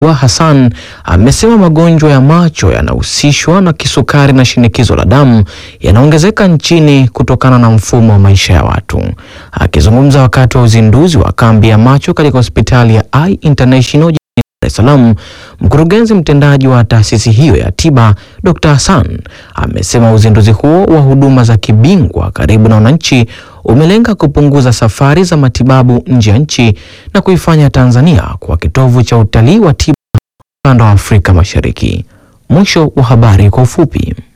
wa Hassan amesema magonjwa ya macho yanahusishwa na kisukari na shinikizo la damu yanaongezeka nchini kutokana na mfumo wa maisha ya watu. Akizungumza wakati wa uzinduzi wa kambi ya macho katika hospitali ya Eye International jijini Dar es Salaam, mkurugenzi mtendaji wa taasisi hiyo ya tiba Dr. Hassan amesema uzinduzi huo wa huduma za kibingwa karibu na wananchi umelenga kupunguza safari za matibabu nje ya nchi na kuifanya Tanzania kuwa kitovu cha utalii wa tiba ukanda wa Afrika Mashariki. Mwisho wa habari kwa ufupi.